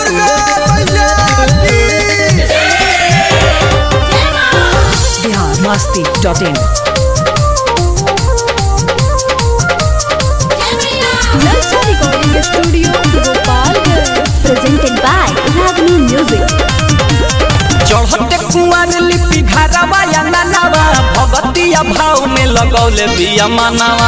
दुर्गा मैया की Bihar Masti dot in Nalsa Recording Studio, Gopalgarh. Presented by Ragini Music. चढ़ते कुआर लिपि घरवा या ननवा भगतिया भाव में लगौले बिया मनवा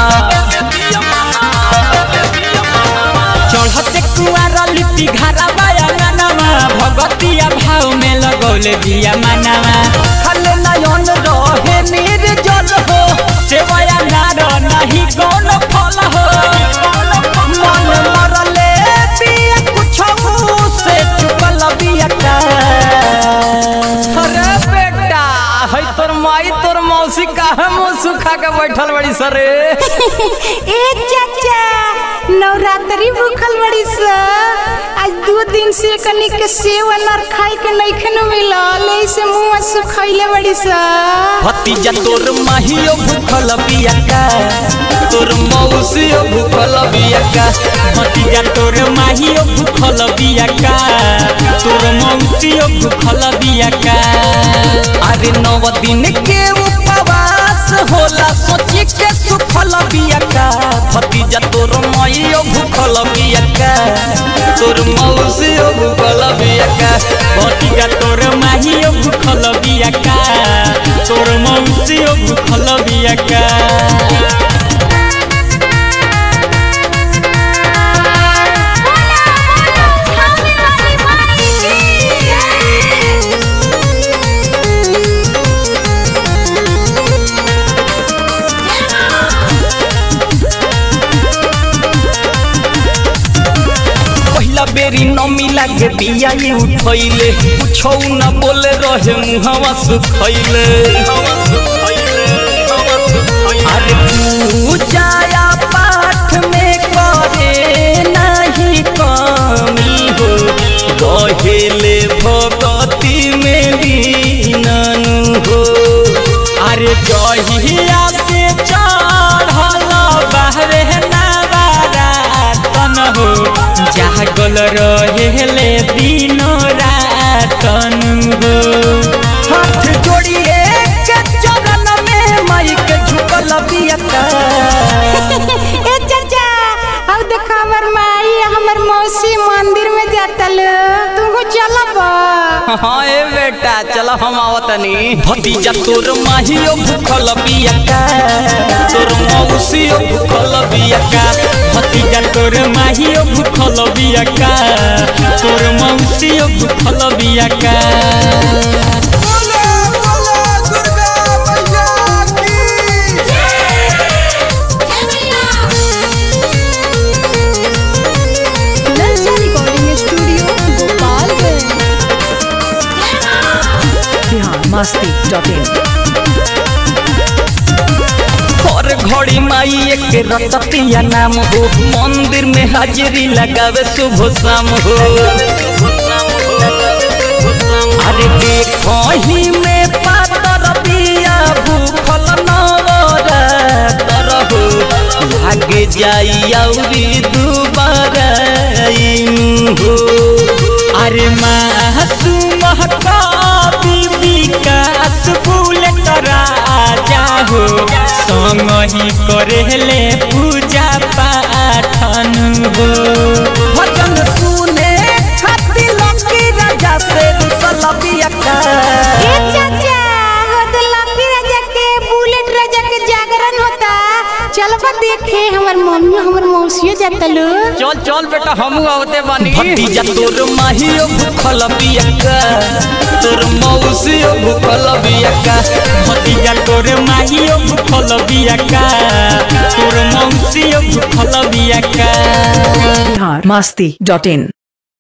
चढ़ते कुआर लिपि घरवा या ननवा भगतिया भाव में लगौले बिया मनवा खले नयन रहे निर्जल हो सेवया नार नहीं कौन फल हो मन मरले बिया कुछ से चुकल बिया का अरे बेटा है तोर माई तोर मौसी काहे मुंह सुखा के बैठल बड़ी सरे ए चाचा नवरात्रि भूखल बड़ी स आज दो दिन से कनी के सेव अनार खाए के नइखे न मिलल ऐसे मुंह सुखैले बड़ी स भतीजा तोर माहियो भूखल बिया का तोर मौसियो भूखल बिया का भतीजा तोर माहियो भूखल बिया का तोर मौसियो भूखल बिया का अरे नव दिन के उपवास होला सोची के सुखल बिया का भतीजा तोर माहियो भूखल बिया का तोर मौसियो भूखल बिया का भतीजा तोर माहियो भूखल बिया का तोर मौसियो भूखल बिया का पहिला बेरी न मिला के बिया ये उठैले कुछौ न बोले रहे मुहवा सुखैले अरे पूजाया पाठ में करे नहीं कमी हो गहेले भगती में लीननु हो अरे जहिया से चढ़ल बाहरे नवारातन हो जागल रहेले दिन रातन हो हाथ जोड़िए के चरण में माई के झुकल बियता ए चाचा अब देख हमर माई हमर मौसी मंदिर में जातल तू चलब हाँ ए बेटा चलो हम आवतनी भतीजा तोर माहियो भूखल बियका तोर मौसियो भूखल बियका भतीजा तोर माहियो भूखल बियका तोर मौसियो भूखल बियका बोलो बोलो दुर्गा मैया की Nalsa Recording Studio, Gopalgarh. Bihar Masti dot in हर घड़ी माई एक रततिया नाम हो मंदिर में हाजिरी लगावे शुभ शाम हो अरे देखो ही में पातर बिया भूखल नवरातर हो लागे जाई औरी दुबारा हो अरे मासूम का बीबी कास फूल राजा हो संग ही करेले पूजा पाठन हो भजन सुने खातिर लकी राजा से रुसल बियका ए चाचा होद लकी राजा के बुलेट राजा के जागरण होता चलबा देखे हमर मम्मी हमर मौसियो जातल चल चल बेटा हमू आवते बानी भतीजा तोर माहियो भूखल बियका तोर मौसियो भूखल बियका भतीजा तोर माहियो भूखल बियका तोर मौसियो भूखल बियका बिहार मस्ती डॉट इन